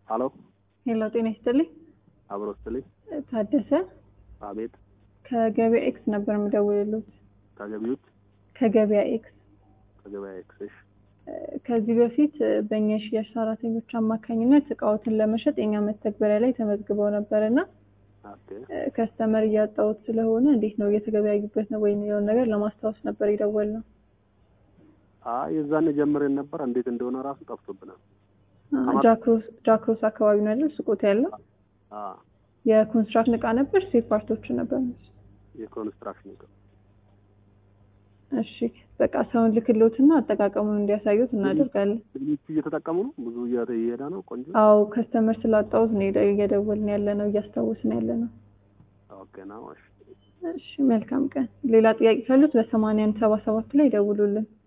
ሀሎ ሄሎ ጤና ይስጥልኝ። አብሮ ስትልኝ ታደሰ አቤት ከገበያ ኤክስ ነበር የምደውልሉት። ከገቢዎች ከገበያ ኤክስ ከገበያ ኤክስሽ እ፣ ከዚህ በፊት እ፣ በእኛ የሽያጭ ሰራተኞች አማካኝነት እቃዎትን ለመሸጥ የኛ መተግበሪያ ላይ ተመዝግበው ነበር እና ኦኬ እ፣ ከስተመር እያጣሁት ስለሆነ እንዴት ነው እየተገበያዩበት ነው ወይ የሚለውን ነገር ለማስታወስ ነበር የደወልነው። አይ የዛኔ ጀምረን ነበር እንዴት እንደሆነ ራሱ ጠፍቶብናል አ፣ አማ- ጃክሮስ ጃክሮስ አካባቢ ነው ያለው ሱቆት ያለው አ የኮንስትራክሽን እቃ ነበር ሴት ፓርቶችን ነበር። የኮንስትራክሽን እቃ እሺ በቃ ሰውን ልክሎትና አጠቃቀሙን እንዲያሳዩት እናደርጋለን። ሌሎቹ እየተጠቀሙ ነው ብዙ እየ- እየሄደ ነው ቆንጆ አዎ ከስተመር ስላጣሁት ነው የደ- እየደወልን ያለ ነው እያስታወስን ያለ ነው። ኦኬ ነው እሺ እሺ መልካም ቀን። ሌላ ጥያቄ ካሉት በሰማንያ አንድ ሰባ ሰባት ላይ ይደውሉልን።